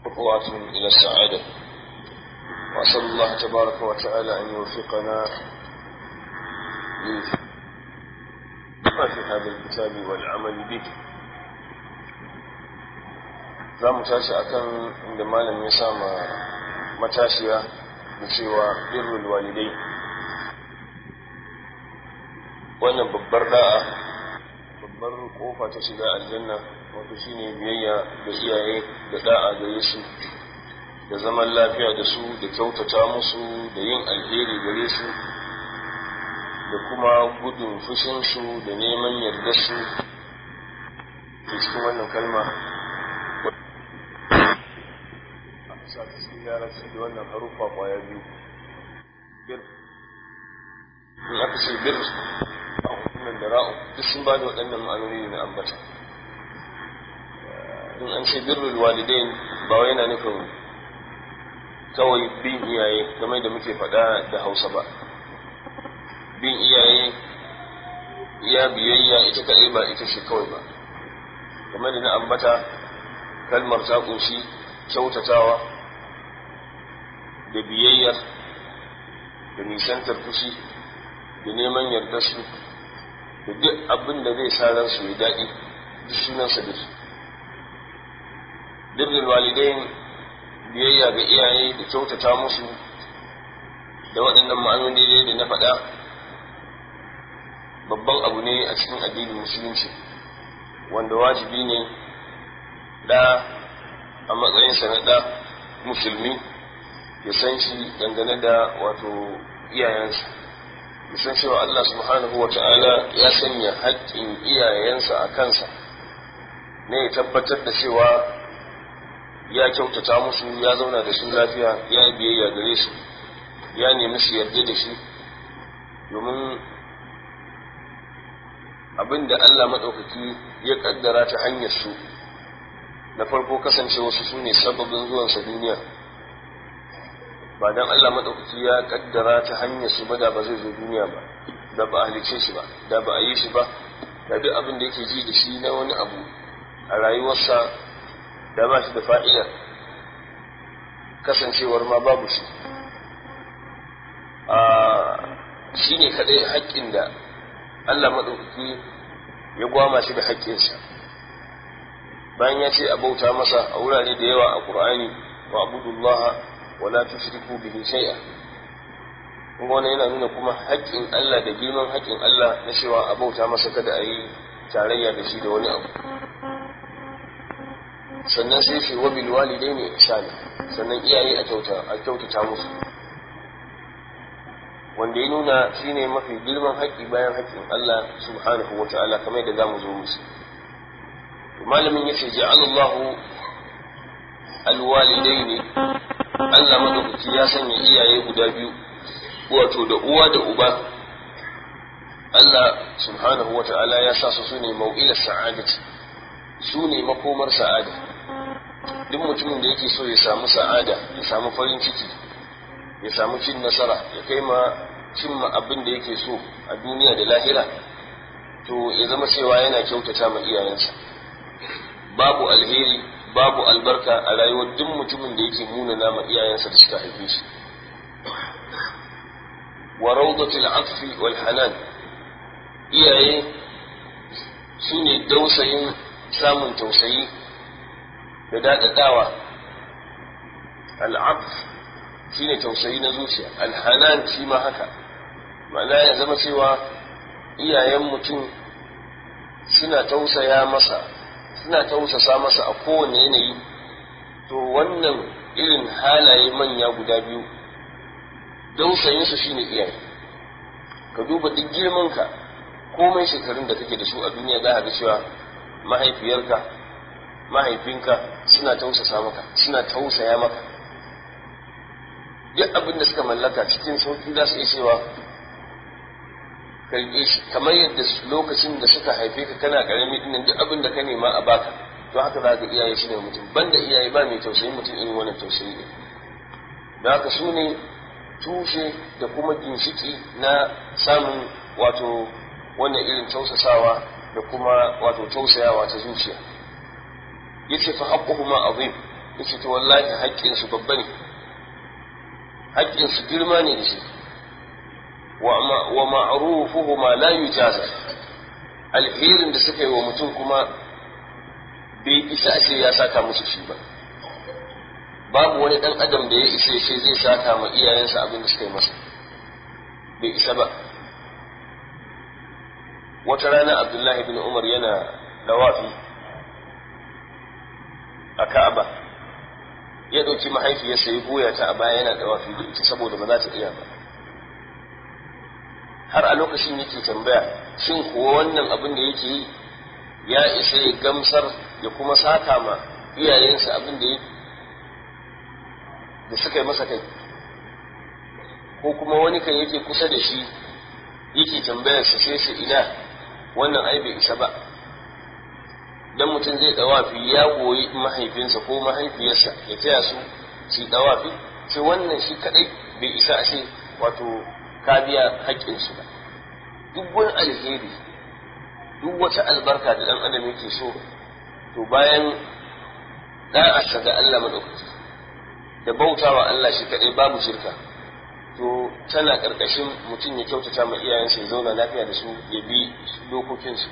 خطوات إلى السعادة وأسأل الله تبارك وتعالى أن يوفقنا لما في هذا الكتاب والعمل به za mu tashi akan inda malam ya sama matashiya da cewa birrul walidai wannan babbar da'a babbar kofa ta shiga aljanna wato shine biyayya da iyaye da da'a gare su da zaman lafiya da su da kyautata musu da yin alheri gare su da kuma gudun fushinsu da neman yardarsu da cikin wannan kalma sa ta cikin larabci da wannan haruffa kwaya biyu bir in aka ce bir a hukunan da ra'u duk sun ba da waɗannan ma'anoni ne na ambata in an ce birrul walidain ba wai yana nufin kawai bin iyaye game da muke faɗa da hausa ba bin iyaye ya biyayya ita kaɗai ba ita ce kawai ba game da na ambata kalmar ta ƙunshi kyautatawa da biyayya da nisantar fushi da neman yarda su da duk abin da zai sa ransu ya daɗi duk sunansa da su birnin walidain biyayya ga iyaye da kyautata musu da waɗannan ma'anoni da na faɗa babban abu ne a cikin addinin musulunci wanda wajibi ne da a matsayinsa na ɗa musulmi ya san shi dangane da wato iyayensa ya san cewa Allah subhanahu wa ta'ala ya sanya haƙƙin iyayensa a kansa ne ya tabbatar da cewa ya kyautata musu ya zauna da su lafiya ya biyayya gare su ya nemi su yarda da shi domin abin da Allah maɗaukaki ya ƙaddara ta hanyar su na farko kasance wasu su ne sababin zuwansa duniya ba dan Allah maɗaukaki ya ƙaddara ta hanyar su ba da ba zai zo duniya ba da ba a halice shi ba da ba a yi shi ba da duk abin da yake ji da shi na wani abu a rayuwarsa da ba shi da fa'ida kasancewar ma babu shi a shi ne kaɗai haƙƙin da Allah maɗaukaki ya gwama shi da haƙƙinsa bayan ya ce a bauta masa a wurare da yawa a ƙur'ani wa abudullah wa la tushriku bihi shay'a kuma wannan yana nuna kuma haƙƙin Allah da girman haƙƙin Allah na cewa a bauta masa kada a yi tarayya da shi da wani abu sannan sai ce wa bil walidaini ihsana sannan iyaye a kyauta a kyautata musu wanda ya nuna shine mafi girman haƙƙi bayan haƙƙin Allah subhanahu wa ta'ala kamar yadda zamu zo musu malamin yace ja'alallahu alwalidaini Allah madaukaki ya sanya iyaye guda biyu wato da uwa da uba Allah subhanahu wa ta'ala ya sa su sune mau'ilar sa'adati su ne makomar sa'ada duk mutumin da yake so ya samu sa'ada ya samu farin ciki ya samu cin nasara ya kai ma cimma abin da yake so a duniya da lahira to ya zama cewa yana kyautata ma iyayensa babu alheri babu albarka a rayuwar duk mutumin da yake munana ma iyayensa da suka haife shi wa rawdatul atfi wal hanan iyaye su ne dausayin samun tausayi da daɗaɗawa al'af shi ne tausayi na zuciya alhanan shi ma haka ma'ana ya zama cewa iyayen mutum suna tausaya masa suna tausasa masa a kowane yanayi to wannan irin halaye manya guda biyu dausayinsu shine iyaye ka duba duk girmanka komai shekarun da kake da su a duniya za a ga cewa mahaifiyarka mahaifinka suna tausasa maka suna tausaya maka duk abin da suka mallaka cikin sauki za su iya cewa karɓe shi kamar yadda lokacin da suka haife ka kana ƙarami dinnan duk abin da ka nema a baka to haka za ka iyaye shi ne mutum banda iyaye ba mai tausayi mutum irin wannan tausayi ne da haka su ne tushe da kuma ginshiki na samun wato wannan irin tausasawa da kuma wato tausayawa ta zuciya yace fa haqquhuma azim yace to wallahi haƙƙin su babba ne haƙƙin su girma ne da shi wa ma'rufuhu ma la yujaza alherin da suka yi wa mutum kuma bai isa a ce ya saka musu shi ba babu wani dan adam da ya isa ce zai saka ma iyayensa abin da suka yi masa bai isa ba wata rana abdullahi bin umar yana dawafi a ka'aba ya ɗauki mahaifiyarsa ya goya ta a baya yana dawafi da ita saboda ba za ta iya ba har a lokacin yake tambaya shin kuwa wannan abin da yake yi ya isa ya gamsar ya kuma saka ma iyayensa abin da da suka yi masa kai ko kuma wani kan yake kusa da shi yake tambayar sa sai su ina wannan ai bai isa ba dan mutum zai dawafi ya goyi mahaifinsa ko mahaifiyarsa ya taya su su dawafi sai wannan shi kadai bai isa a ce wato ka biya haƙƙinsu ba duk wani alheri duk wata albarka da ɗan adam yake so to bayan ɗa'arsa ga Allah maɗaukaki da bautawa Allah shi kaɗai babu shirka to tana ƙarƙashin mutum ya kyautata ma iyayensa ya zauna lafiya da su ya bi dokokinsu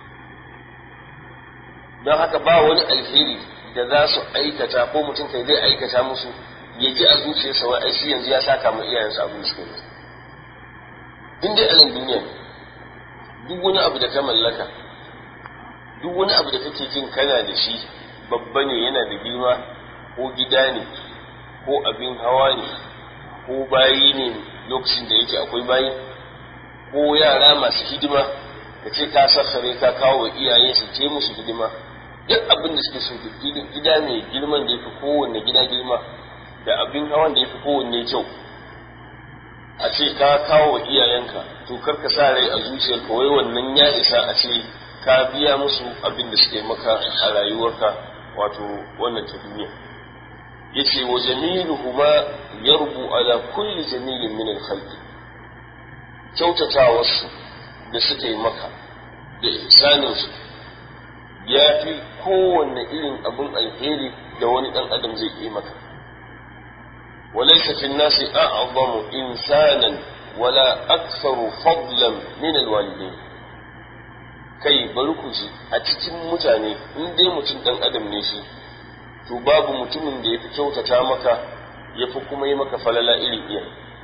don haka ba wani alheri da za su aikata ko mutum kai zai aikata musu ya ji a zuciyarsa wai shi yanzu ya saka ma iyayensa abin da suka yi in dai a nan duniya ne duk wani abu da ka mallaka duk wani abu da kake jin kana da shi babba ne yana da girma ko gida ne ko abin hawa ne ko bayi ne lokacin da yake akwai bayi ko yara masu hidima ka ce ka sassare ka kawo wa iyaye su ce musu hidima duk abin da suke so gida mai girman da ya fi kowanne gida girma da abin hawan da ya fi kowanne kyau a ce ka kawo wa iyayenka to kar ka sa rai a zuciyarka wai wannan ya isa a ce ka biya musu abin da suke maka a rayuwarka wato wannan ta duniya yace wa jamiluhuma yarbu ala kulli jamilin min al-khalq kyautatawarsu da suka yi maka da ihsaninsu ya fi kowanne irin abin alheri da wani ɗan adam zai yi maka وليس في الناس أعظم إنسانا ولا أكثر فضلا من الوالدين kai bari ku ji a cikin mutane in dai mutum ɗan adam ne shi to babu mutumin da ya fi kyautata maka ya fi kuma yi maka falala iri iya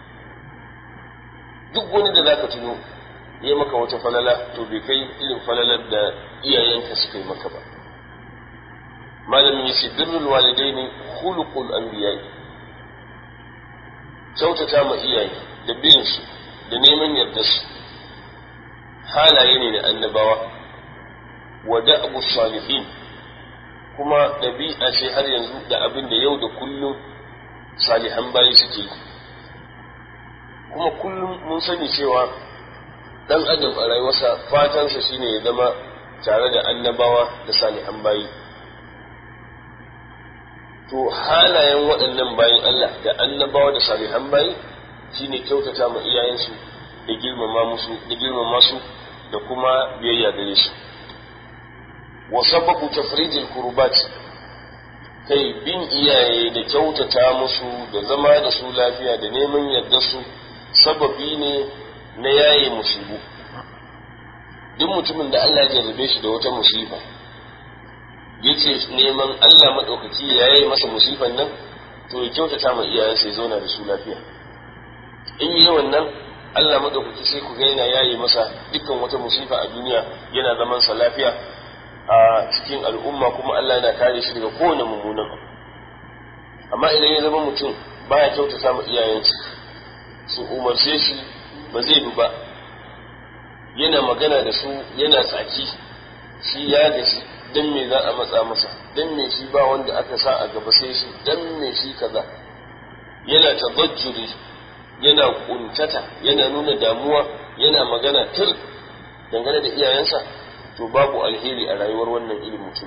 duk wani da zaka tuno ya maka wata falala to bai kai irin falalar da iyayenka suka yi maka ba malamin yace birrul walidaini khuluqul anbiya'i kyautata ma iyaye da bin su da neman yarda su halaye ne na annabawa wa da'bu salihin kuma ɗabi'a ce har yanzu da abin da yau da kullum salihan bayi suke yi kuma kullum mun sani cewa dan adam a rayuwarsa fatansa shine ya zama tare da annabawa da salihan bayi to halayen waɗannan bayin Allah da annabawa da salihan bayi shine kyautata ma iyayensu da girmama musu da girmama su da kuma biyayya gare su wa sababu tafrijil kurbat kai bin iyaye da kyautata musu da zama da su lafiya da neman yarda su sababi ne na yaye musibu duk mutumin da Allah ya jarrabe shi da wata musifa yace neman Allah maɗaukaki ya yaye masa musifan nan to ya kyautata ma iyayensa ya zauna da su lafiya in yi wannan Allah maɗaukaki sai ku ga yana yaye masa dukkan wata musifa a duniya yana zaman sa lafiya a cikin al'umma kuma Allah yana kare shi daga kowane mummunan amma idan ya zama mutum baya kyautata ma iyayensa su umarce shi ba zai bi ba yana magana da su yana tsaki shi ya gashi dan me za a matsa masa dan me shi ba wanda aka sa a gaba sai shi dan me shi kaza yana tabajjuri yana kuntata yana nuna damuwa yana magana tur dangane da iyayensa to babu alheri a rayuwar wannan irin mutum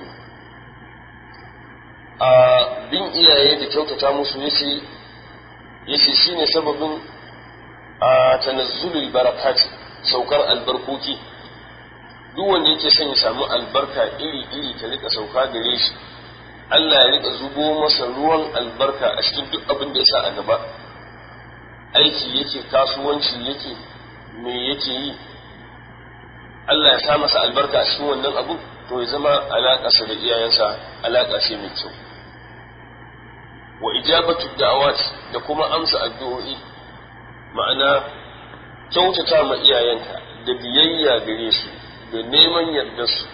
a bin iyaye da kyautata musu yace yace shine sababin a tanazzulul barakat saukar albarkoki duk wanda yake son ya samu albarka iri iri ta rika sauka gare shi Allah ya rika zubo masa ruwan albarka a cikin duk abin da ya sa a gaba aiki yake kasuwanci yake me yake yi Allah ya sa masa albarka a cikin wannan abu to ya zama alaƙarsa da iyayensa alaƙa ce mai kyau wa ijabatu da'awat da kuma amsa addu'o'i ma'ana kyautata ma iyayenka da biyayya gare su da neman yardar su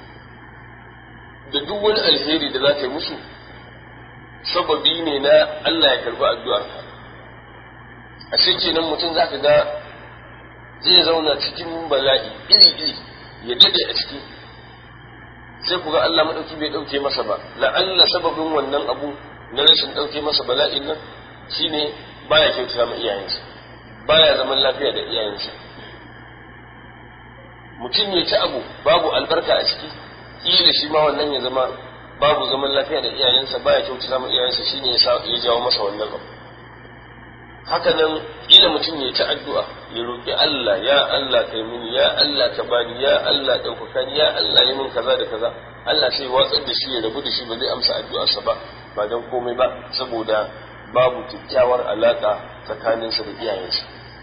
da duk wani alheri da za ka yi musu sababi ne na Allah ya karbi addu'arka a kenan mutum za ka ga zai zauna cikin bala'i iri-iri ya dade a ciki sai ku ga Allah maɗauki bai ɗauke masa ba la'alla sababin wannan abu na rashin ɗauke masa bala'in nan shine baya kyautata ma iyayensa baya zaman lafiya da iyayensa mutum ya ci abu babu albarka a ciki kila shi ma wannan ya zama babu zaman lafiya da iyayensa baya kyautata ma iyayensa shine ya jawo masa wannan abu haka nan ila mutum ya ci addu'a ya roƙi Allah ya Allah kai mini ya Allah ka bani ya Allah ɗaukaka ni ya Allah yi min kaza da kaza Allah sai watsar da shi ya rabu da shi ba zai amsa addu'arsa ba ba don komai ba saboda babu kyakkyawar alaƙa tsakaninsa da iyayensa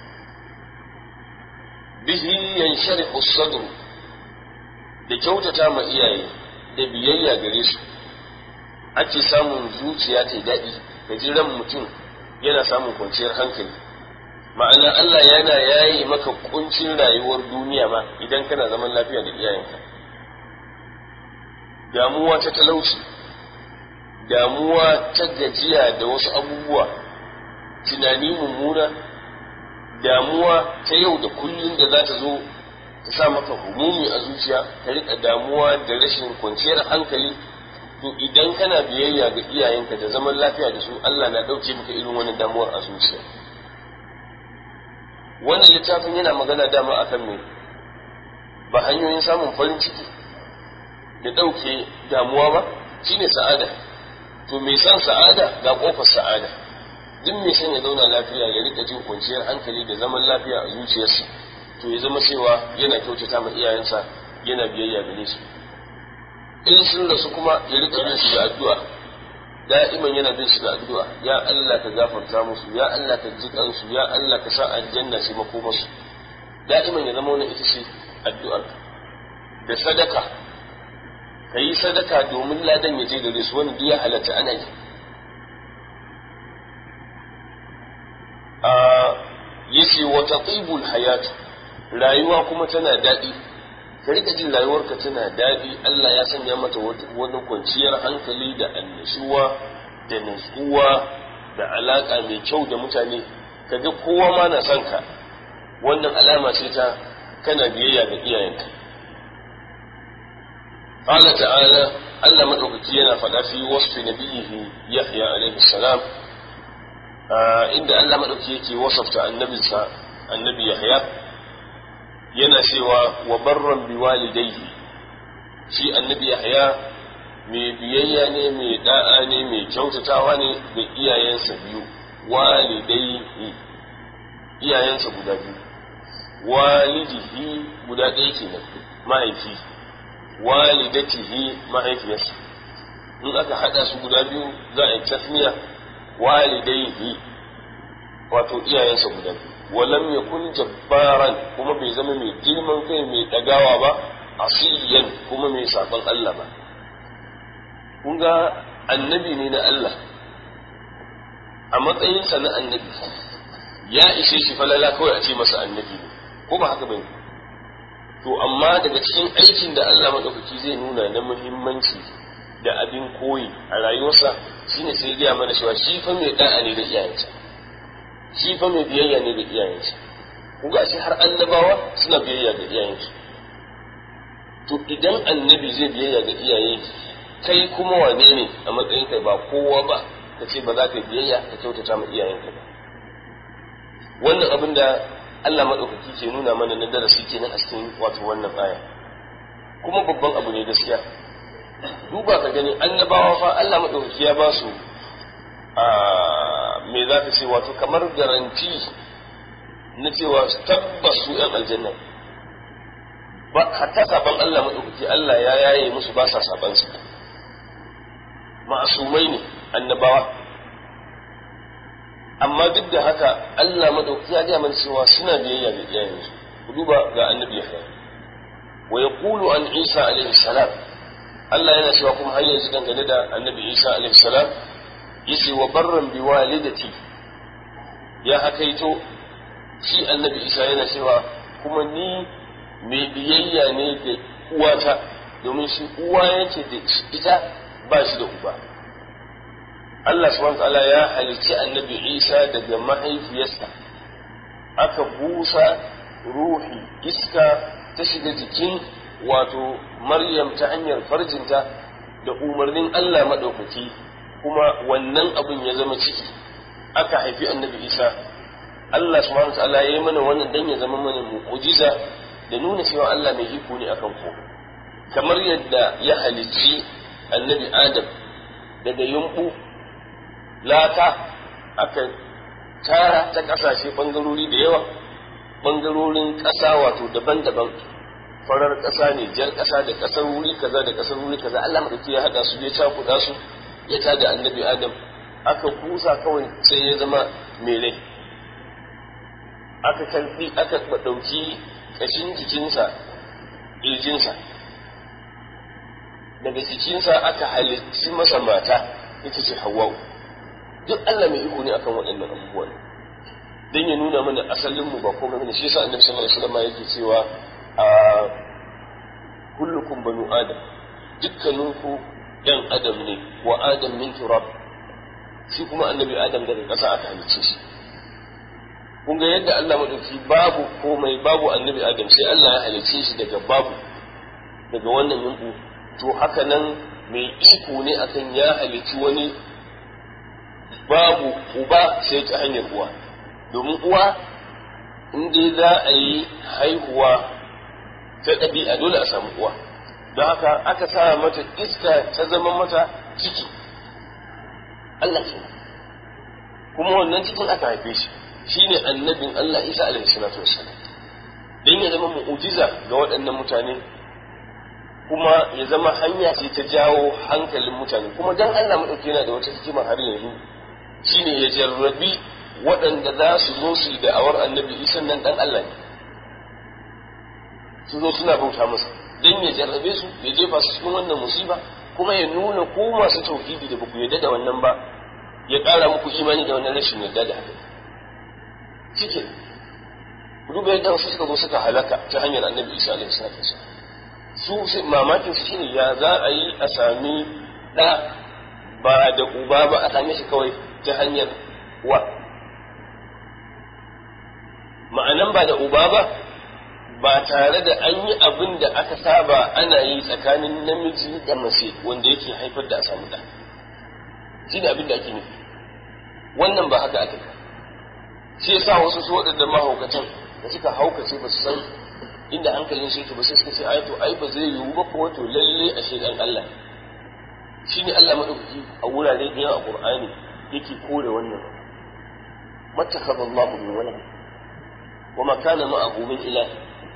bihi yansharihu sadru da kyautata ma iyaye da biyayya gare su ake samun zuciya ta daɗi da jiran mutum yana samun kwanciyar hankali ma'ana Allah yana yayi maka kuncin rayuwar duniya ma idan kana zaman lafiya da iyayenka damuwa ta talauci damuwa ta gajiya da wasu abubuwa tunani mummuna damuwa ta yau da kullum da za ta zo ta sa maka humumi a zuciya ta rika damuwa da rashin kwanciyar hankali to idan kana biyayya ga iyayenka da zaman lafiya da su Allah na ɗauke maka irin wani damuwar a zuciya wannan littafin yana magana dama akan me ba hanyoyin samun farin ciki da ɗauke damuwa ba shine sa'ada to mai san sa'ada ga ƙofar sa'ada duk mai son ya zauna lafiya ya rika jin kwanciyar hankali da zaman lafiya a zuciyarsa to ya zama cewa yana kyautata ma iyayensa yana biyayya gare su in sun rasu kuma ya rika bin su da addu'a da'iman yana bin su da addu'a ya Allah ka gafarta musu ya Allah ka ji kansu ya Allah ka sa aljanna ce makomarsu da'iman ya zama wannan ita ce addu'ar da sadaka ka yi sadaka domin ladan ya je gare su wani duk ya halatta ana yi yace wa taqibul hayat rayuwa kuma tana daɗi ka rika jin rayuwarka tana daɗi Allah ya sanya mata wani kwanciyar hankali da annashuwa da nutsuwa da alaka mai kyau da mutane kaga kowa ma na son ka wannan alama ce ta kana biyayya ga iyayenka قال تعالى Allah madaukaki yana faɗa fi wasfi nabiyihi Yahya alaihi salam inda Allah maɗauki yake wasafta annabinsa annabi Yahya yana cewa wa barran bi walidayhi shi annabi Yahya mai biyayya ne mai da'a ne mai kyautatawa ne ga iyayensa biyu walidayhi iyayensa guda biyu walidihi guda ɗaya kenan mahaifi walidatihi mahaifiyarsa in aka haɗa su guda biyu za a yi tasmiya walidaihi wato iyayensa guda walam yakun jabbaran kuma bai zama mai girman kai mai dagawa ba asiyan kuma mai saban Allah ba kun ga annabi ne na Allah a matsayinsa na annabi ya ishe shi falala kawai a ce masa annabi ne ko ba haka bane to amma daga cikin aikin da Allah madaukaki zai nuna na muhimmanci da abin koyi a rayuwarsa shine sai gaya mana cewa shi fa mai da'a ne da iyayensa shi fa mai biyayya ne da iyayensa ku ga shi har annabawa suna biyayya ga iyayensu to idan annabi zai biyayya ga iyaye kai kuma wane ne a matsayin kai ba kowa ba ka ce ba za ka biyayya ka kyautata ma iyayenka ba wannan abin da Allah maɗaukaki ke nuna mana na darasi kenan a cikin wato wannan aya kuma babban abu ne gaskiya duba ka gani annabawa fa Allah maɗaukaki ya ba su a me za ka ce wato kamar garanti na cewa tabbas su ‘yan aljanna ba hatta saban Allah maɗaukaki Allah ya yaye musu ba sa saban su ma'asumai ne annabawa amma duk da haka Allah madauki ya ga mana cewa suna biyayya ga iyayensu ku duba ga annabi Yahya wa yaqulu an Isa alaihi salam Allah yana cewa kuma har yanzu dangane da annabi Isa alaihi salam yace wa barran bi walidati ya hakaito shi annabi Isa yana cewa kuma ni mai biyayya ne ga uwata domin shi uwa yake da ita ba shi da uba Allah subhanahu ta'ala ya halicci annabi Isa daga mahaifiyarsa aka busa ruhi iska ta shiga jikin wato Maryam ta hanyar farjinta da umarnin Allah maɗaukaki kuma wannan abin ya zama ciki aka haifi annabi Isa Allah subhanahu ta'ala ya yi mana wannan dan ya zama mana mu'jiza da nuna cewa Allah mai iko ne akan ko kamar yadda ya halicci annabi Adam daga yumbu lata aka tara ta kasashe bangarori da yawa bangarorin ƙasa wato daban-daban farar ƙasa ne jar ƙasa da ƙasar wuri kaza da ƙasar wuri kaza Allah madauki ya hada su ya cakuɗa su ya tada annabi Adam aka kusa kawai sai ya zama mere aka karbi aka ɗauki ƙashin jikinsa ƙirjinsa daga jikinsa aka halicci masa mata ita ce hawa'u duk Allah mai iko ne akan waɗannan abubuwan dan ya nuna mana asalin mu ba komai bane shi yasa annabi sallallahu alaihi wasallam yake cewa a kullukum banu adam dukkaninku yan adam ne wa adam min turab shi kuma annabi adam daga ƙasa aka halicce shi kun ga yadda Allah madauki babu komai babu annabi adam sai Allah ya halicce shi daga babu daga wannan yunku to haka nan mai iko ne akan ya halicci wani babu uba sai ta hanyar uwa domin uwa in dai za a yi haihuwa ta ɗabi'a dole a samu uwa don haka aka sa mata iska ta zama mata ciki Allah ke kuma wannan cikin aka haife shi shine annabin Allah Isa alaihi salatu wassalam dan ya zama mu'jiza ga waɗannan mutane kuma ya zama hanya ce ta jawo hankalin mutane kuma dan Allah madauki yana da wata hikima har yanzu shine ya jarrabi waɗanda za su zo su yi da'awar annabi isan nan ɗan Allah ne su zo suna bauta masa don ya jarrabe su ya jefa su cikin wannan musiba kuma ya nuna ko masu tauhidi da baku yarda da wannan ba ya ƙara muku imani da wannan rashin yarda da haka cikin ku duba yadda wasu suka zo suka halaka ta hanyar annabi isa alaihi salatu wasallam su mamakin su shine ya za a yi a sami ɗa ba da uba ba a same shi kawai ta hanyar wa ma'anan ba da uba ba ba tare da an yi abin da aka saba ana yi tsakanin namiji da mace wanda yake haifar da a samu ɗa shi ne abin da ake nufi wannan ba haka aka shi yasa wasu su waɗanda mahaukacin da suka haukace ba su san inda hankalin su yake ba sai suka ce ai to ai ba zai yiwu ba ko to lalle a shedan Allah shi ne Allah madaukaki a wurare da yawa a Qur'ani yake kore wannan mattakhadha Allahu min walad wa ma kana ma'ahu min ilah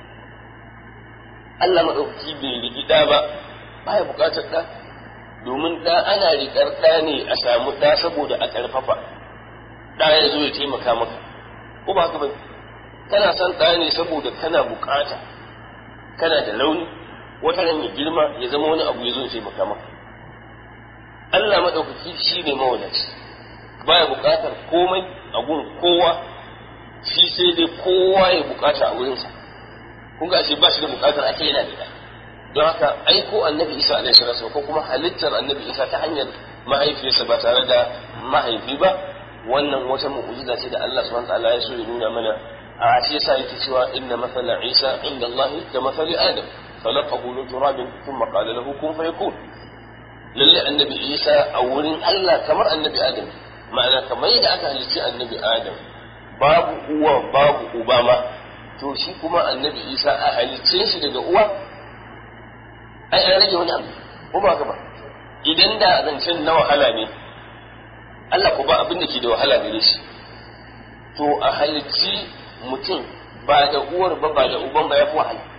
Allah madaukaki bai rigi da ba baya bukatar da domin da ana riƙar da ne a samu da saboda a karfafa da ya zo ya taimaka maka ko ba haka ba kana son da ne saboda kana bukata kana da launi wata ran ya girma ya zama wani abu ya zo ya taimaka maka Allah maɗaukaki shi ne mawadaci baya buƙatar komai a gun kowa shi sai dai kowa ya buƙata a wurinsa kun ga ba shi da buƙatar ake yana da don haka aiko annabi isa alaihi salatu ko kuma halittar annabi isa ta hanyar mahaifiyarsa ba tare da mahaifi ba wannan wata mu'jiza ce da Allah subhanahu wataala ya so ya nuna mana a shi yasa yake cewa inna mathala isa inda Allah ka mathali adam khalaqahu min turabin thumma qala lahu kun fayakun lalle annabi isa a wurin Allah kamar annabi adam ma'ana kamar yadda aka halicci annabi adam babu uwa babu uba ma to shi kuma annabi isa a halicce shi daga uwa ai an rage wani abu ko ba ba idan da zancen na wahala ne Allah ko ba abin da ke da wahala gare shi to a halicci mutum ba da uwar ba ba da uban ba ya fi wahala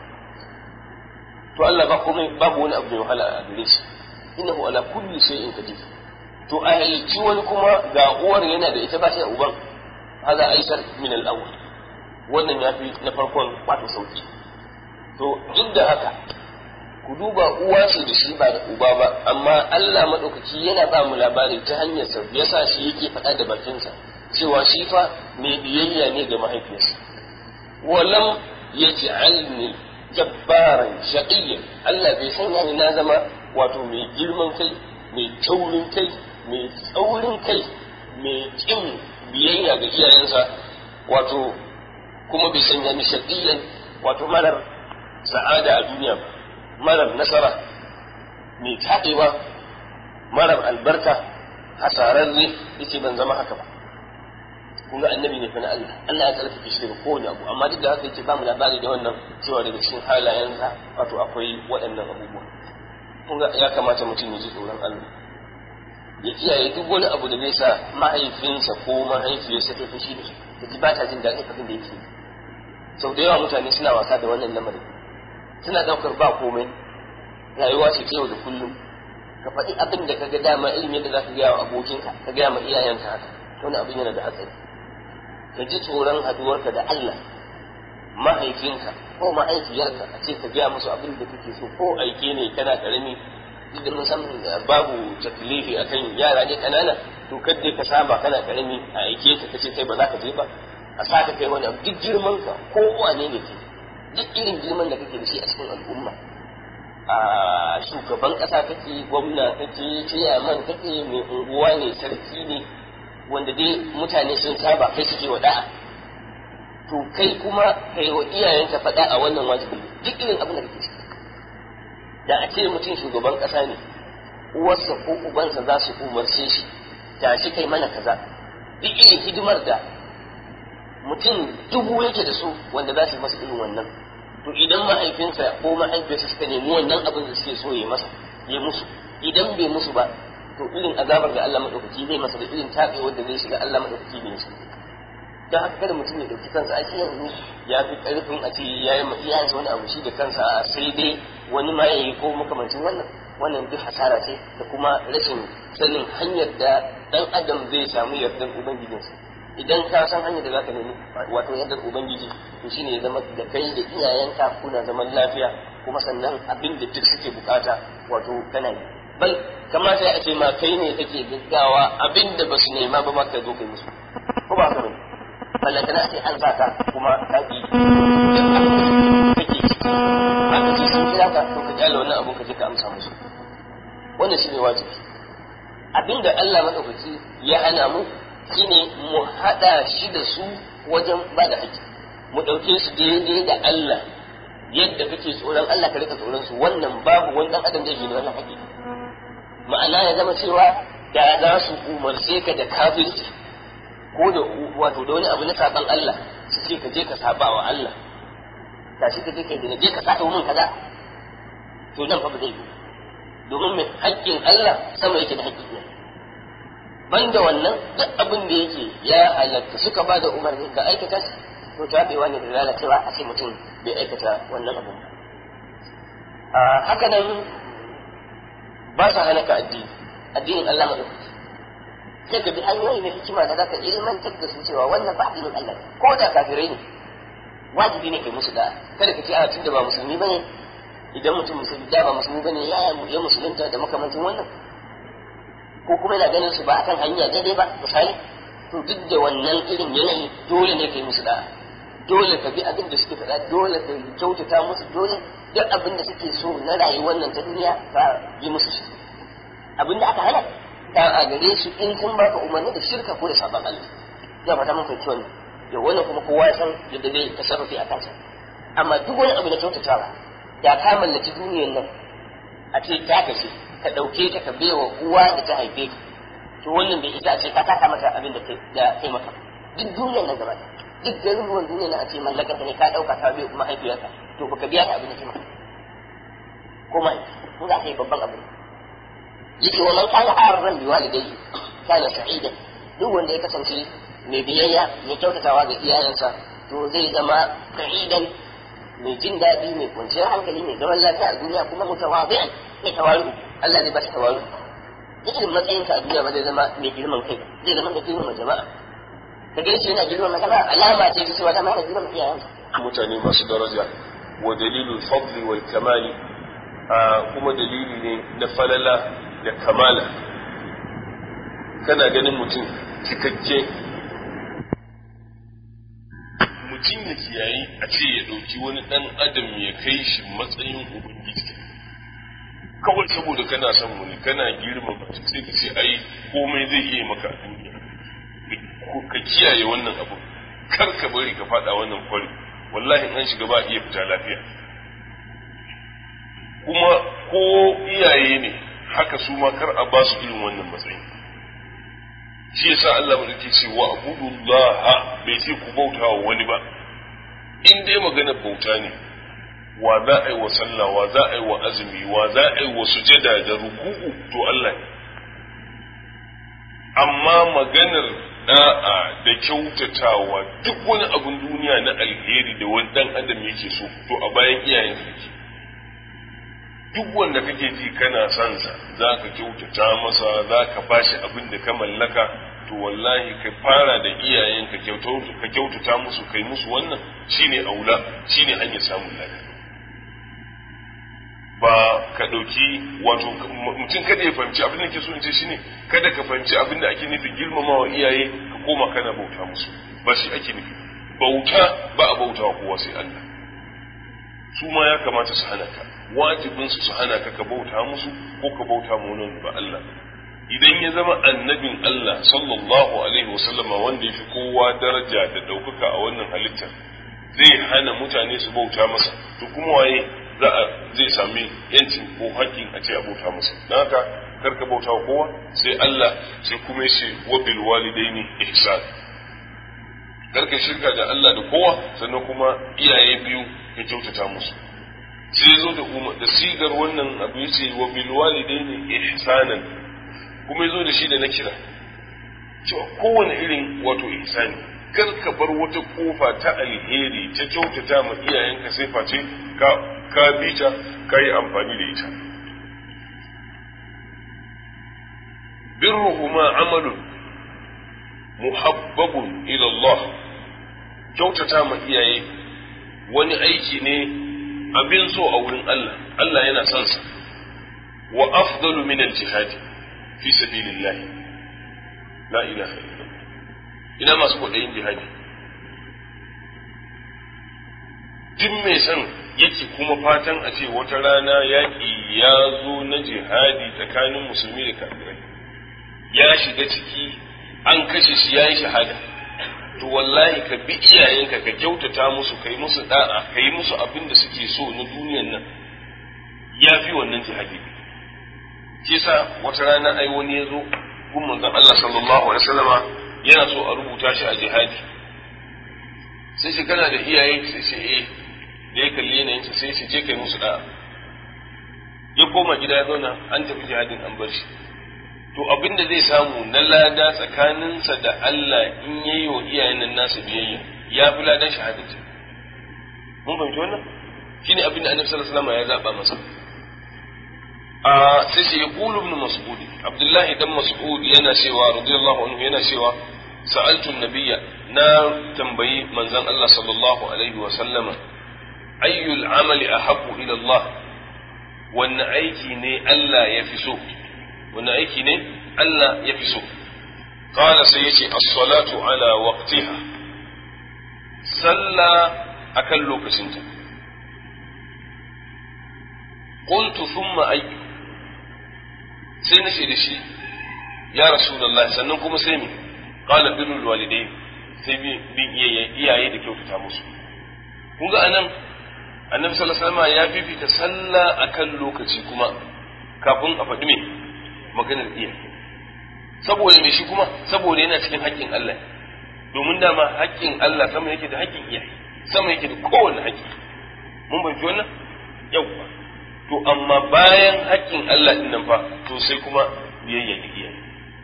to Allah ba komai babu wani abu da wahala a gare shi innahu ala kulli shay'in qadir to a halicci wani kuma ga uwar yana da ita ba shi da uban haza aisar min al-awwal wannan ya fi na farkon wato sauki to duk da haka ku duba uwa ce da shi ba da uba ba amma Allah madaukaki yana ba mu labari ta hanyar sa yasa shi yake faɗa da bakinsa cewa shi fa mai biyayya ne ga mahaifiyarsa walam yaj'alni jabbaran shaqiyyan Allah bai sanya ni na zama wato mai girman kai mai taurin kai mai tsaurin kai mai kin biyayya ga iyayensa wato kuma bai sanya ni shaqiyyan wato marar sa'ada a duniya ba marar nasara mai taɗewa marar albarka hasararre yace ban zama haka ba kun ga annabi ne fa na Allah Allah ya tsarkake shi daga kowane abu amma duk da haka yake ba mu labari da wannan cewa daga cikin halayensa wato akwai waɗannan abubuwa kun ga ya kamata mutum ya ji tsoron Allah ya kiyaye duk wani abu da zai sa mahaifinsa ko mahaifiyarsa ta fushi da shi da ji ba ta jin daɗin abin da yake sau da yawa mutane suna wasa da wannan lamarin suna ɗaukar ba komai rayuwa ce ta yau da kullum ka faɗi abin da ka ga dama ilimin da za ka gaya wa abokinka ka gaya ma iyayenka haka wani abin yana da hatsari ka ji tsoron haduwarka da Allah mahaifinka ko mahaifiyarka a ce ka gaya musu abin da kake so ko aike ne kana karami duk da mun san babu taklifi akan yara ne kanana to kadai ka saba kana karami a aike ka kace kai ba za ka je ba a sa ka kai wani abu duk girman ka ko wane ne ke duk irin girman da kake da shi a cikin al'umma a shugaban kasa kake gwamna kake ciyaman kake mai unguwa ne sarki ne wanda dai mutane sun saba kai suke wa da'a to kai kuma kai wa iyayenka faɗa a wannan wajibi duk irin abin da kake ciki da a ce mutum shugaban ƙasa ne uwarsa ko ubansa za su umarce shi da shi kai mana kaza duk irin hidimar da mutum dubu yake da su wanda za su yi masa irin wannan to idan mahaifinsa ko mahaifiyarsa suka nemi wannan abin da suke so ya masa ya musu idan bai musu ba to irin azabar da Allah madaukaki zai masa da irin tabe wanda zai shiga Allah madaukaki bai shi dan haka kada mutum ya dauki kansa a yanzu ya fi karfin a ce ya yi iyayensa wani abu shi da kansa a sai dai wani ma yayi ko makamancin wannan wannan duk hasara ce da kuma rashin sanin hanyar da dan adam zai samu yardan ubangijinsa idan ka san hanyar da zaka nemi wato yardar ubangiji to shine ya zama da kai da iyayenka kuna zaman lafiya kuma sannan abin da duk suke bukata wato kana yi bal kamata ya ce ma kai ne kake gaggawa abinda ba su nema ba maka zo kai musu ko ba haka bane ballanta na ce an sa ka kuma ka ki kake ciki haka ce sun kira ka to ka kyale wannan abun ka je ka amsa musu wannan shine wajibi abinda Allah madaukaki ya hana mu shine mu hada shi da su wajen ba da haƙƙi mu ɗauke su daidai da Allah yadda kake tsoron Allah ka rika tsoron su wannan babu wani dan adam da yake wannan haƙƙi ma'ana ya zama cewa da za su umarce ka da kafirci ko da wato da wani abu na saban Allah su ce ka je ka saba wa Allah da shi ka je ka yi je ka saba mun kaza to nan fa ba zai yi domin mai haƙƙin Allah sama yake da haƙƙin ne banda wannan duk abin da yake ya halatta suka ba da umarni ga aikata shi to tabewa ne da lalacewa a ce mutum bai aikata wannan abin ba haka nan ba sa hana ka addini addinin Allah madaukaki sai ka bi hanyoyi na hikima da zaka ilmantar da su cewa wannan ba addinin Allah ko da kafirai ne wajibi ne kai musu da kada ka ce a tunda ba musulmi bane idan mutum musulmi da ba musulmi bane ya ya musulunta da makamantin wannan ko kuma yana ganin su ba akan hanya daidai ba misali to duk da wannan irin yanayi dole ne kai musu da dole ka bi abin da suke faɗa dole ka kyautata musu dole duk abin da suke so na rayuwar nan ta duniya ka yi musu shi abin da aka hana ta a gare su in sun baka umarni da shirka ko da sabon Allah ya fata mun fahimci wannan yau wannan kuma kowa ya san yadda zai tasarrufi a kansa amma duk wani abu na kyautatawa da ka mallaki duniyar nan a ce ta kashe ka ɗauke ta ka bewa uwa da ta haife ka to wannan bai isa a ce ka taka mata abin da kai maka duk duniyar nan gaba duk garuruwan duniya na a ce mallakar ta ne ka ɗauka ka bai mahaifiyarka to baka biya ta abin da ke maka ko ma in za ka yi babban abin yake wa man kana arran bi walidayhi kana sa'idan duk wanda ya kasance mai biyayya mai kyautatawa ga iyayensa to zai zama sa'idan mai jin daɗi mai kwanciyar hankali mai zaman lafiya a duniya kuma mutawazi'an mai tawaru Allah zai ba shi tawaru duk irin matsayinka a duniya ba zai zama mai girman kai zai zama mai girman jama'a ka ga shi yana girman jama'a alama ce ta cewa dama yana girman iyayensa mutane masu daraja wa dalilul fadli wal kamali kuma dalili ne na falala da kamala kana ganin mutum cikakke mutum ya kiyayi a ce ya ɗauki wani ɗan adam ya kai shi matsayin ubangiji kawai saboda kana son wani kana girma mutum sai ka ce ai komai zai iya maka a duniya ka kiyaye wannan abu kar ka bari ka faɗa wannan kwari wallahi an shiga ba iya fita lafiya kuma ko iyaye ne haka su ma kar a ba su irin wannan matsayin shi yasa Allah mu yake ce wa abudullah bai ce ku bauta wa wani ba in dai magana bauta ne wa za a yi wa sallah wa za a yi wa azumi wa za a yi wa sujada da ruku'u to Allah ne amma maganar da'a da kyautatawa duk wani abun duniya na alheri da wani dan adam yake so to a bayan iyayen yake duk wanda kake ji kana son sa za ka kyautata masa za ka bashi abin da ka mallaka to wallahi ka fara da iyayen ka ka kyautata musu kai musu wannan shine aula shine hanyar samun lafiya ba ka ɗauki wato mutum kada ya fahimci abin da ke so in ce shine kada ka fahimci abin da ake nufi girmamawa iyaye ka koma kana bauta musu ba shi ake nufi bauta ba a bauta wa kowa sai Allah su ma ya kamata su hana ka wajibin su su hana ka ka bauta musu ko ka bauta ma wani ba Allah idan ya zama annabin Allah sallallahu alaihi wasallama wanda ya fi kowa daraja da ɗaukaka a wannan halittar zai hana mutane su bauta masa to kuma waye za a zai sami yancin ko haƙƙin a ce a bauta masa don haka karka bauta wa kowa sai Allah sai kuma ya ce wa bil walidaini ihsan karka shirka da Allah da kowa sannan kuma iyaye biyu ka kyautata musu sai zo da umar da sigar wannan abu yace wa bil walidaini ihsanan kuma yazo da shi da na kira cewa kowane irin wato ihsani kar ka bar wata kofa ta alheri ta kyautata ma iyayenka sai face ka ka bi ta ka yi amfani da ita birruhuma amalun muhabbabun ila Allah kyautata ma iyaye wani aiki ne abin so a wurin Allah Allah yana son sa wa afdalu min al-jihad fi sabilillah la ilaha illallah ina masu kwaɗayin jihadi duk mai son yake kuma fatan a ce wata rana yaƙi ya zo na jihadi tsakanin musulmi da kafirai ya shiga ciki an kashe shi ya yi shahada to wallahi ka bi iyayenka ka kyautata musu kai musu da'a ka yi musu abin da suke so na duniyan nan ya fi wannan jihadi shi sa wata rana ai wani ya zo gun manzon Allah sallallahu alaihi wasallama yana so a rubuta shi a jihadi sai shi kana da iyaye sai shi eh da ya kalli yanayinsa sai shi je kai musu da'a ya koma gida ya zauna an tafi jihadin an bar shi to abin da zai samu na lada tsakaninsa da Allah in yayi wa iyayen nan nasu biyayya ya fi ladan shahadati mun fahimci wannan shine abin da Annabi sallallahu alaihi wasallam ya zaba masa a sai shi yaqulu ibn mas'ud Abdullahi dan Mas'ud yana cewa radiyallahu anhu yana cewa sa'altu nabiyya na tambayi manzon Allah sallallahu alaihi wa sallama ayyul amali ahabbu ila Allah wanne aiki ne Allah ya fi so wanne aiki ne Allah ya fi so qala sai yace as-salatu ala waqtiha sallah akan lokacinta qultu thumma ay sai nace da shi ya rasulullahi sannan kuma sai me qala birrul walidain sai bin iyaye da kyautata musu kun ga anan annabi sallallahu alaihi wasallam ya fifita sallah akan lokaci kuma kafin a faɗi me maganar iyaye saboda me shi kuma saboda yana cikin haƙƙin Allah domin dama haƙƙin Allah sama yake da haƙƙin iyaye sama yake da kowane haƙƙi mun bai wannan yauwa to amma bayan haƙƙin Allah din nan fa to sai kuma biyayya ga iyaye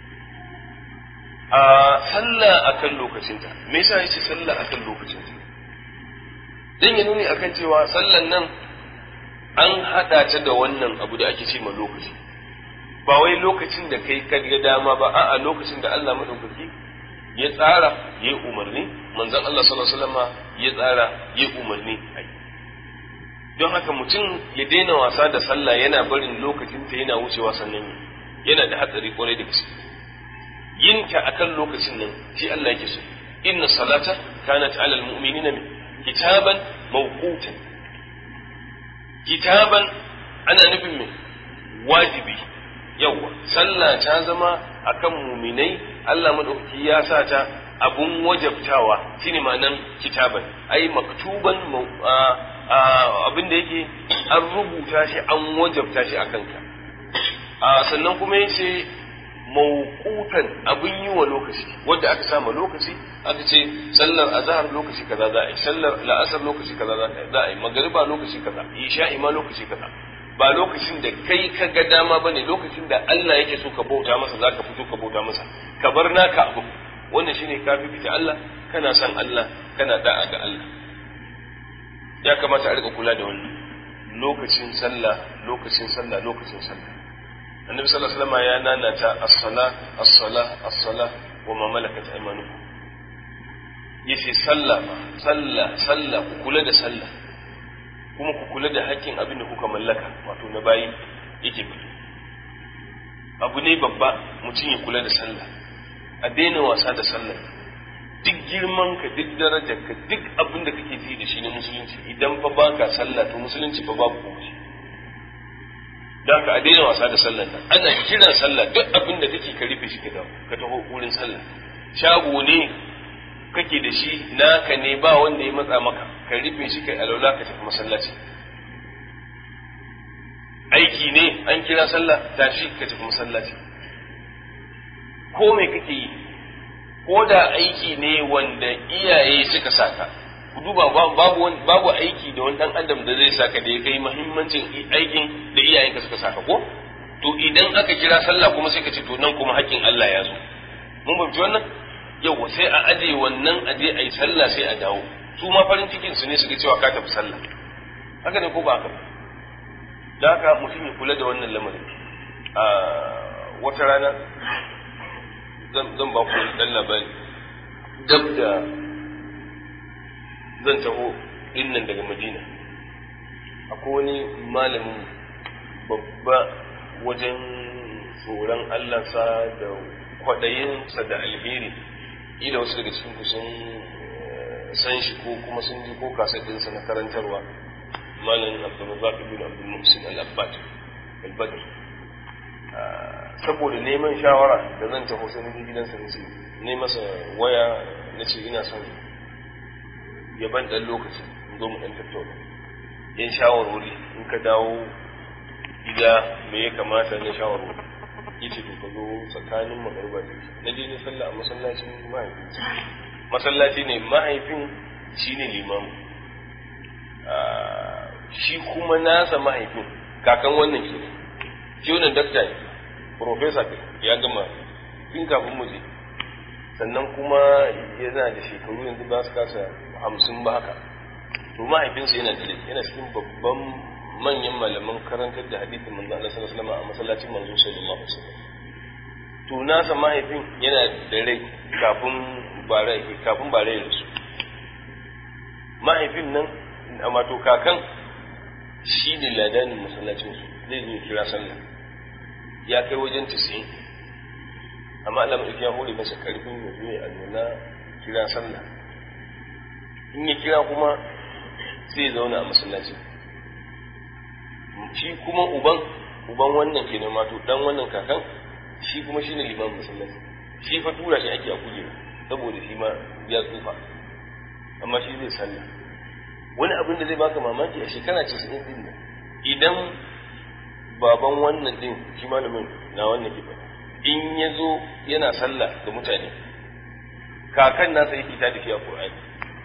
a sallah akan lokacinta me yasa yace sallah akan lokacinta dan ya nuni akan cewa sallan nan an hada ta da wannan abu da ake ce ma lokaci ba wai lokacin da kai ka ga dama ba a'a lokacin da Allah madaukaki ya tsara ya yi umarni manzon Allah sallallahu alaihi wasallam ya tsara ya yi umarni ai don haka mutum ya daina wasa da sallah yana barin lokacin ta yana wucewa sannan yana da hatsari kwarai da gaske yin ta akan lokacin nan shi Allah yake so inna salata kanat alal mu'minina kitaban mawqutan kitaban ana nufin me wajibi yawa sallah ta zama akan muminai Allah madaukaki ya sa ta abun wajabtawa shine ma'anan kitaban ai maktuban abin da yake an rubuta shi an wajabta shi akan ka sannan kuma yace mawqutan abin yi wa lokaci wanda aka sama lokaci aka ce sallar azhar lokaci kaza za a yi sallar la'asar lokaci kaza za a yi magariba lokaci kaza isha'i ma lokaci kaza ba lokacin da kai ka ga dama bane lokacin da Allah yake so ka bauta masa zaka fito ka bauta masa ka bar naka abu wannan shine ka fifita Allah kana son Allah kana da'a ga Allah ya kamata a rika kula da wannan lokacin sallah lokacin sallah lokacin sallah annabi sallallahu alaihi wasallam ya nanata as-sala as-sala as-sala wa ma malakat aymanukum yace sallah sallah sallah ku kula da sallah kuma ku kula da haƙƙin abin da kuka mallaka wato na bayi yake fito abu ne babba mutum ya kula da sallah a daina wasa da sallah duk girman ka duk darajar ka duk abin da kake ji da shi na musulunci idan fa baka sallah to musulunci fa babu kuma da ka a daina wasa da sallah nan ana kiran sallah duk abin da kake ka rufe shi ka dawo ka taho wurin sallah shago ne kake da shi naka ne ba wanda ya matsa maka ka rufe shi kai alaula ka tafi masallaci aiki ne an kira sallah tashi ka tafi masallaci ko me kake yi ko da aiki ne wanda iyaye suka saka ku duba babu babu aiki da wani dan adam da zai saka da ya kai muhimmancin aikin da iyayenka suka saka ko to idan aka kira sallah kuma sai ka ce to nan kuma haƙƙin Allah ya zo mun fahimci wannan yau sai a aje wannan aje a yi sallah sai a dawo su ma farin cikin su ne su ga cewa ka tafi sallah haka ne ko ba haka da haka mutum ya kula da wannan lamarin a wata rana zan ba ku dan labari dab da zan taho dinnan daga madina akwai wani malamin babba wajen tsoron allansa da kwaɗayinsa da alheri ila wasu daga cikin kusan san shi ko kuma sun ji ko kasadinsa na karantarwa malam abdulrazak ibn abdul muhsin al-abbad al-badr saboda neman shawara da zan taho sai naje gidansa ne ne masa waya na ce ina son ya ban dan lokaci in zo mu dan tattauna yan shawarwari in ka dawo gida me ya kamata na shawarwari yace to ka zo tsakanin magariba da na je ne sallah a masallacin mahaifin masallaci ne mahaifin shine limamu shi kuma nasa mahaifin kakan wannan ke shi wannan dakta ne profesa ya gama tun kafin mu je sannan kuma yana da shekaru yanzu ba su kasa hamsin ba haka to mahaifinsa yana da yana cikin babban manyan malaman karantar da hadithin manzo Allah sallallahu alaihi wasallam a masallacin manzo sallallahu alaihi wasallam to nasa mahaifin yana da rai kafin bare kafin bare ya rasu mahaifin nan amma to kakan shi ne ladanin masallacin su zai zo kira sallah ya kai wajen 90 amma Allah mai ya hore masa karfin ya zo ya alwala kira sallah in ya kira kuma sai ya zauna a masallacin shi kuma uban uban wannan kenan mato dan wannan kakan shi kuma shine liman masallaci shi fa tura shi ake a kujera saboda shi ma ya tsufa amma shi zai sallah wani abin da zai baka mamaki a shekara 90 din nan idan baban wannan din shi malamin na wannan ke in ya zo yana sallah da mutane kakan nasa yake ta tafiya Qur'ani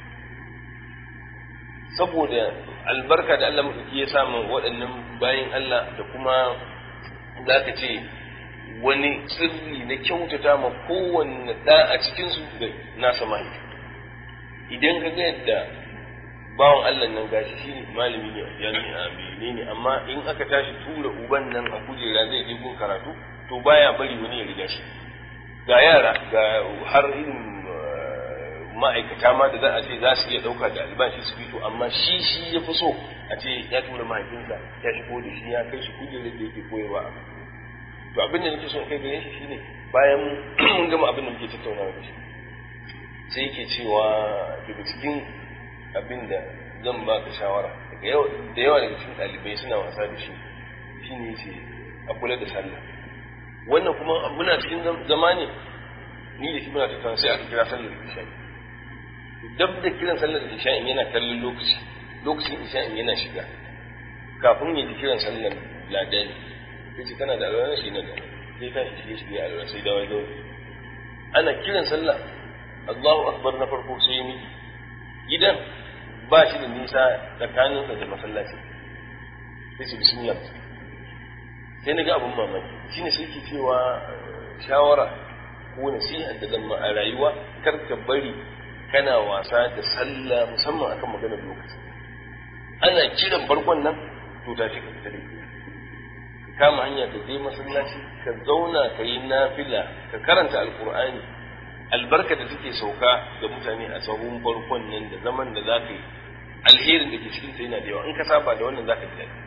saboda albarka da Allah maɗauki ya samu waɗannan bayan Allah da kuma za ka ce wani sirri na kyautata ma kowanne ɗa a cikinsu da nasa mahaifi idan ka ga yadda bawan Allah nan gashi shi ne malami ne a jami'a menene amma in aka tashi tura uban nan a kujera zai je gun karatu to baya bari wani ya riga shi ga yara ga har irin ma'aikata ma da za a ce za su iya ɗauka da albashi su fito amma shi shi ya fi so a ce ya tura mahaifinsa ya shigo da shi ya kai shi kujerar da yake koyarwa a to abin da nake son kai gare shi shine bayan mun gama abin da muke tattaunawa da shi sai yake cewa daga cikin abin da zan ba ka shawara da yawa daga cikin ɗalibai suna wasa da shi shine ce a kula da sallah wannan kuma muna cikin zama ne ni da shi muna tattauna sai aka kira sallar isha'i dab da kiran sallar isha'in yana kallon lokaci lokacin isha'in yana shiga kafin ya ji kiran sallar ladani sai ce kana da alwala shi na da sai ta shi shi ya alwala sai dawai dawai ana kiran sallah Allahu akbar na farko sai ya miki gidan ba shi da nisa tsakaninsa da masallaci sai ce bismillah sai na ga abin mamaki shine sai ke cewa shawara ko nasiha da zama a rayuwa kar ka bari kana wasa da sallah musamman akan maganar lokaci ana kiran farkon nan to tashi ka fita da ka kama hanya ka je masallaci ka zauna ka yi nafila ka karanta alkur'ani albarka da take sauka ga mutane a sahun farkon nan da zaman da za ka yi alherin da ke cikin yana da yawa in ka saba da wannan za ka ji daɗi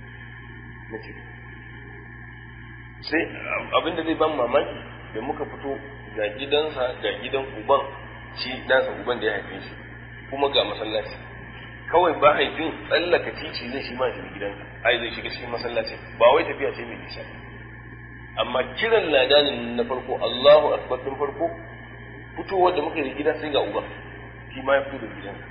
sai abin da zai ban mamaki da muka fito ga gidansa ga gidan uban shi ɗansa uban da ya haife shi kuma ga masallaci kawai ba haifin tsallaka titi zai shi ma shi gidansa ai zai shiga cikin masallaci ba wai tafiya ce mai nisa amma kiran ladanin na farko Allahu akbar din farko fitowar da muka yi gida sai ga uban shi ma ya fito da gidansa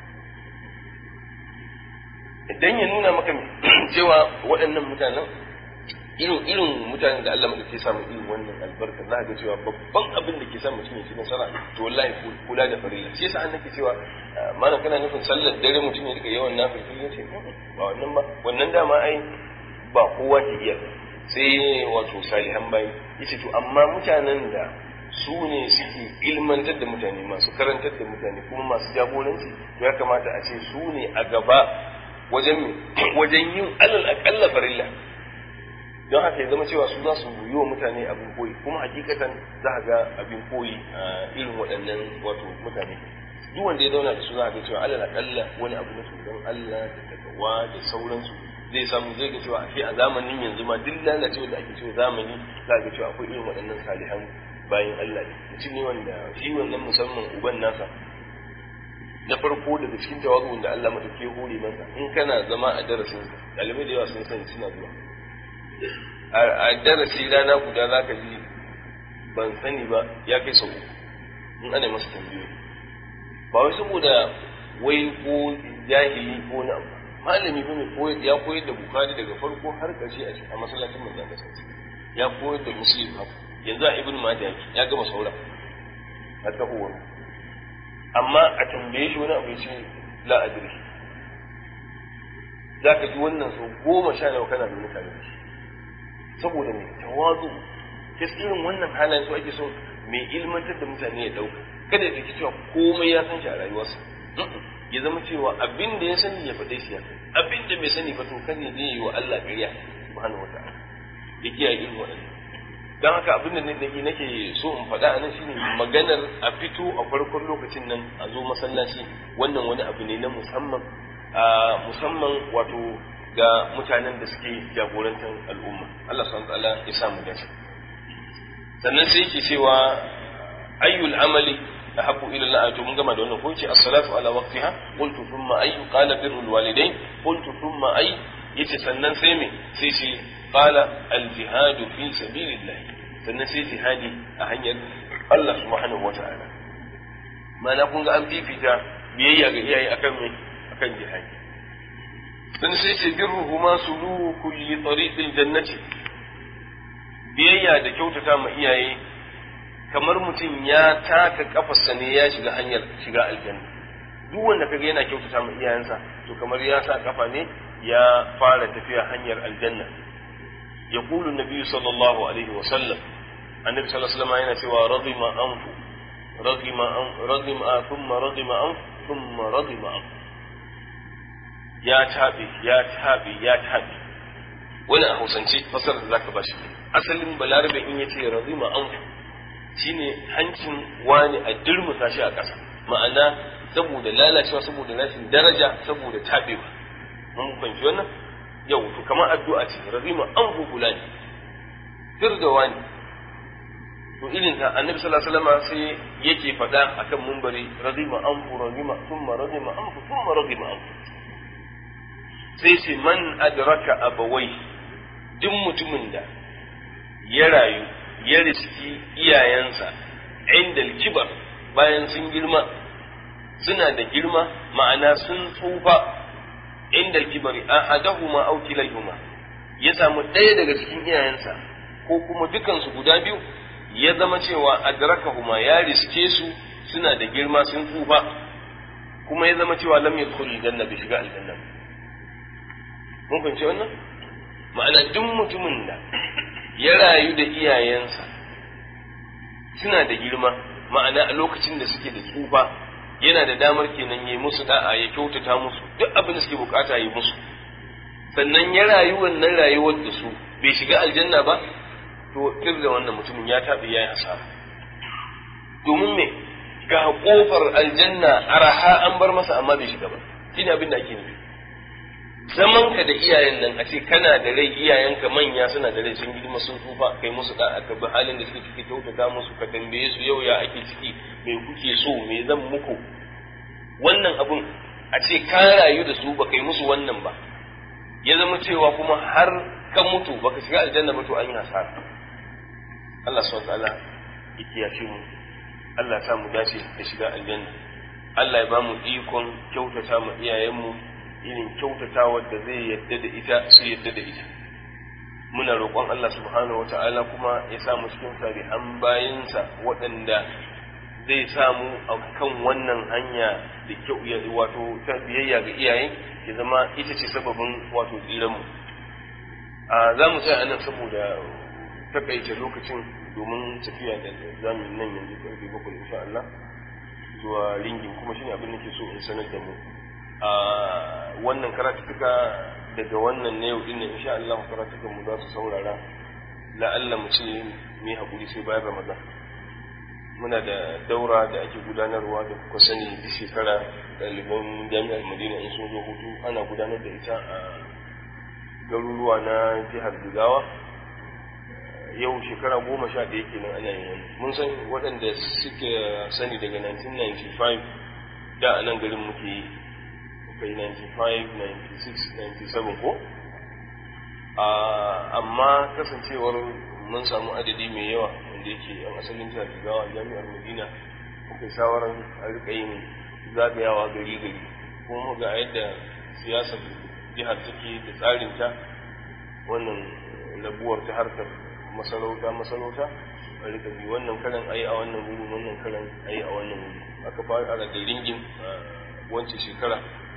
idan ya nuna maka cewa waɗannan mutanen irin irin mutanen da Allah madauke samu irin wannan albarka za ga cewa babban abin da ke sa mutum ya ci nasara to wallahi kula da farilla shi yasa nake cewa mana kana nufin sallar dare mutum ya rika yawan nafil ya ce ba wannan ba wannan dama ai ba kowa ke iya sai wato salihan bayi yace to amma mutanen da su ne suke ilmantar da mutane masu karantar da mutane kuma masu jagoranci ya kamata a ce su ne a gaba wajen wajen yin alal akalla farilla don haka ya zama cewa su za su yi wa mutane abin koyi kuma hakikatan za a ga abin koyi a irin waɗannan wato mutane duk wanda ya zauna da su za a ga cewa alal akalla wani abu na tsoron Allah da takawa da sauransu zai samu zai ga cewa a a zamanin yanzu ma duk lalacewa da ake cewa zamani za a ga cewa akwai irin waɗannan salihan bayan Allah ne mutum ne wanda shi wannan musamman uban nasa na farko daga cikin tawazu da Allah madauke hore masa in kana zama a darasin ɗalibai da yawa sun sani suna zuwa a darasi rana guda za ka ji ban sani ba ya kai sau in ana masa tambayoyi ba wai saboda wai ko jahili ko na abu malami ba mai ya koyar da bukari daga farko har ƙarshe a masallacin manzan da ya koyar da muslim haka yanzu a ibn majah ya gama saura a tahowar amma a tambaye shi wani abu ya ce la adri za ka ji wannan sau goma sha nawa kana da mutane da shi saboda mai tawazu irin wannan halayen su ake so mai ilmantar da mutane ya dauka kada ya ɗauki cewa komai ya san shi a rayuwarsa ya zama cewa abin da ya sani ya faɗe shi ya sani abin da bai sani ba to kan ya je yi wa Allah ƙarya subhanahu wata'ala ya kiyaye irin waɗannan don haka abin da nake nake so in faɗa a nan shine maganar a fito a farkon lokacin nan a zo masallaci wannan wani abu ne na musamman a musamman wato ga mutanen da suke jagorantar al'umma Allah subhanahu ta'ala ya sa mu dace sannan sai yake cewa ayyul amali ahabbu ila Allah to mun gama da wannan ko ce as-salatu ala waqtiha qultu thumma ayyu qala birrul walidain qultu thumma ay yace sannan sai me sai shi qala al-jihadu fi sabilillah sannan sai jihadi a hanyar Allah subhanahu wa ta'ala mana kun ga an fifita biyayya ga iyaye akan me akan jihadi dan sai ce birruhu ma suluku li tariqil jannati biyayya da kyautata ma iyaye kamar mutum ya taka kafarsa ne ya shiga hanyar shiga aljanna duk wanda kaga yana kyautata ma iyayensa to kamar ya sa kafa ne ya fara tafiya hanyar aljanna يقول النبي صلى الله عليه وسلم النبي صلى الله عليه وسلم yana cewa رضم أنف رضم أنف رضم ثم رضم أنف ثم رضم أنف ya taɓe ya taɓe ya taɓe wani a hausance fasarar da zaka bashi asalin balarabe in yace razima anfu shine hancin wani a dirmusa shi a ƙasa ma'ana saboda lalacewa saboda rashin daraja saboda taɓewa mun fahimci wannan yau to kamar addu'a ce razima anfu fulani sir da wani to irin ta annabi sallallahu alaihi wasallam sai yake faɗa akan mumbari razima anfu razima thumma razima anfu thumma razima anfu sai ce man adraka abawai duk mutumin da ya rayu ya riski iyayensa inda kibar bayan sun girma suna da girma ma'ana sun tsufa inda kibar ahadahuma aw kilayhuma ya samu ɗaya daga cikin iyayensa ko kuma dukansu guda biyu ya zama cewa adrakahuma ya riske su suna da girma sun tsufa kuma ya zama cewa lam yadkhul aljanna bi shiga aljanna mun fahimci wannan ma'ana duk mutumin da ya rayu da iyayensa suna da girma ma'ana a lokacin da suke da tsufa yana da damar kenan ya musu da'a ya kyautata musu duk abin da suke bukata ya musu sannan ya rayu wannan rayuwar da su bai shiga aljanna ba to kir da wannan mutumin ya taɓi ya yi hasara domin me ga kofar aljanna araha an bar masa amma bai shiga ba shine abin da ake nufi zaman ka da iyayen nan a ce kana da rai iyayenka manya suna da rai sun girma sun tsufa kai musu da aka bi halin da suke ciki kyautata musu ka tambaye su yau ya ake ciki me kuke so me zan muku wannan abun a ce ka rayu da su ba kai musu wannan ba ya zama cewa kuma har ka mutu baka shiga aljanna ba to an yi hasara Allah subhanahu wa ta'ala ya kiyashe mu Allah ya sa mu dace da shiga aljanna Allah ya ba mu ikon kyautata mu iyayenmu irin kyautatawar da zai yadda da ita su yadda da ita muna roƙon Allah subhanahu wata'ala kuma ya sa mu cikin salihan bayansa waɗanda zai samu a kan wannan hanya da kyau ya wato ta biyayya ga iyaye ya zama ita ce sababin wato tsiran mu a za mu tsaya anan saboda takaita lokacin domin tafiya da zamu nan yanzu karfe bakwai insha Allah zuwa ringin kuma shine abin da ke so in sanar da mu a wannan karatuka daga wannan na yau dinnan insha Allah karatukan mu za su saurara la'alla mu ce mai haƙuri sai bayan Ramadan muna da daura da ake gudanarwa da kuka sani duk shekara ɗaliban jami'ar Madina in sun zo hutu ana gudanar da ita a garuruwa na jihar Jigawa yau shekara goma sha ɗaya kenan ana yin wani mun san waɗanda suke sani daga 1995 da a nan garin muke yi kai 95 96 97 ko amma kasancewar mun samu adadi mai yawa wanda yake yan asalin jihar jigawa jami'ar madina muka yi shawarar a rika yin zagayawa gari gari kuma ga yadda siyasar jihar take da tsarinta wannan rabuwar ta harkar masarauta masarauta a rika bi wannan karan ayi a wannan wuri wannan karan ayi a wannan wuri aka fara da ringin wancan shekara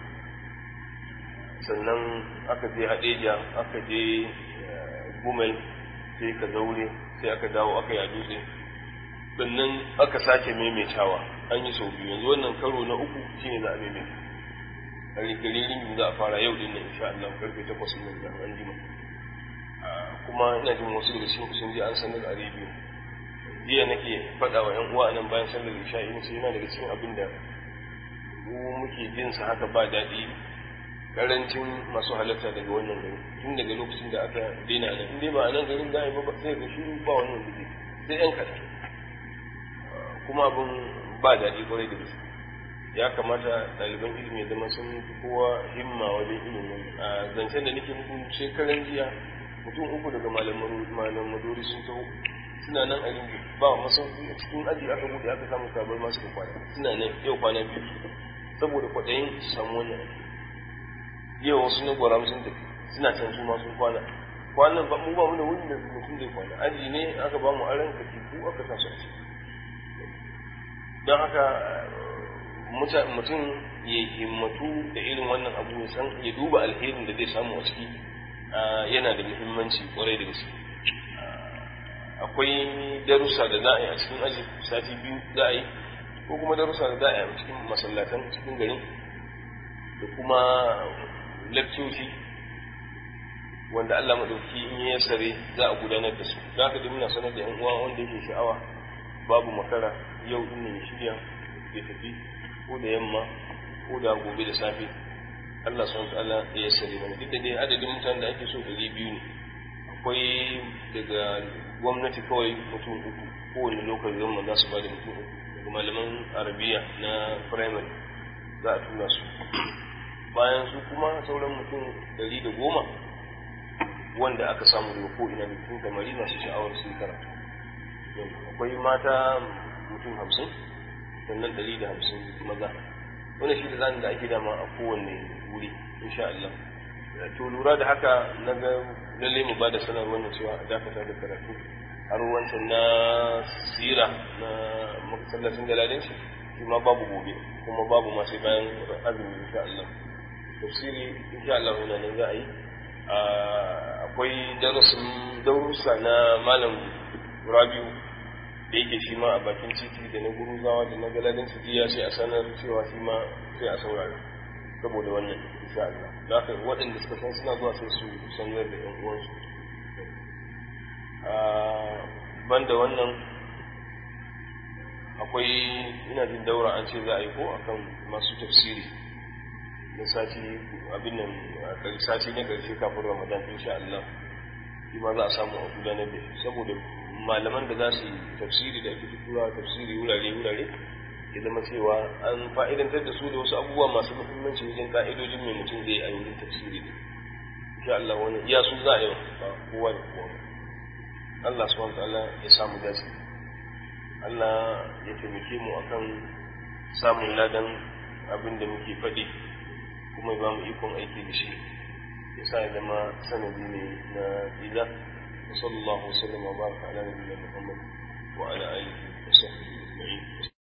sannan aka je hadeja aka je gumel sai ka zaure sai aka dawo aka ya dutse sannan aka sake maimaitawa an yi sau biyu yanzu wannan karo na uku shine za a maimaita a rigaririn za a fara yau din nan insha Allah karfe takwas nan da an jima kuma ina jin wasu da sun sun je an sanar a rediyo jiya nake faɗa wa ƴan uwa nan bayan sallar isha'i ne sai yana daga cikin abin da mu muke jin sa haka ba daɗi karancin masu halatta daga wannan gari tun daga lokacin da aka daina nan in dai ba a nan garin da ba ba sai ga shiru ba wannan gari sai yan kaɗan kuma abin ba daɗi kwarai da gaske ya kamata ɗaliban ilimi ya zama sun fi kowa himma wajen ilimin a zancen da nake muku shekaran jiya mutum uku daga malam maduri sun taho suna nan a rinji ba masauki a cikin aji aka buɗe aka samu sabar masu kwana suna nan yau kwana biyu saboda kwaɗayin su samu wannan yau wasu na gwara sun tafi suna can su ma sun kwana kwanan ba mu ba mu da wuri da mutum zai kwana aji ne aka ba mu aran katifu aka sa su a ciki don haka mutum ya himmatu da irin wannan abu ya san ya duba alherin da zai samu a ciki yana da muhimmanci kwarai da gaske akwai darussa da za a yi a cikin aji sati biyu za a yi ko kuma darussa da za a yi a cikin masallatan cikin garin da kuma lakcoci wanda Allah maɗauki in ya sare za a gudanar da su za ka muna sanar da yan uwa wanda yake sha'awa babu makara yau din ya shirya ya tafi ko da yamma ko da gobe da safe Allah subhanahu ta'ala ya sare mana duk da dai adadin mutanen da ake so ɗari biyu ne akwai daga gwamnati kawai mutum uku kowane lokacin zama za su ba da mutum uku daga malaman arabiya na primary za a tura su bayan su kuma sauran mutum ɗari da goma wanda aka samu daga ko ina da mutum kamari masu sha'awar su yi karatu akwai mata mutum hamsin sannan ɗari da hamsin maza wani shi da zanen da ake dama a kowanne wuri insha Allah to lura da haka na ga lalle mu ba da sanarwar na cewa a dakata da karatu har wancan na sira na masallacin galadin shi shi ma babu gobe kuma babu ma sai bayan azumi insha Allah tafsiri insha Allah yana nan za a yi akwai darasin darussa na malam Rabiu da yake shi ma a bakin titi da na guruzawa da na galadin su ya sai a sanar cewa shi ma sai a saurara saboda wannan insha Allah da haka waɗanda suka san suna zuwa sai su sanar da ƴan uwansu banda wannan akwai ina jin daura an ce za a yi ko akan masu tafsiri na sati abin nan sati na karshe kafin ramadan insha Allah shi ma za a samu a gudanar da shi saboda malaman da za su yi tafsiri da ake tura tafsiri wurare wurare ya zama cewa an fa'idantar da su da wasu abubuwa masu muhimmanci wajen ka'idojin mai mutum zai a yanzu tafsiri ne insha Allah wani iya su za a yi ba kowa da kowa Allah subhanahu wa ta'ala ya samu dace Allah ya taimake mu akan samun ladan abin da muke faɗi kuma ba mu ikon aiki da shi ya sa ya zama sanadi ne na ila wa sallallahu wa sallam wa baraka ala nabiyina Muhammad wa ala alihi wa sahbihi ajma'in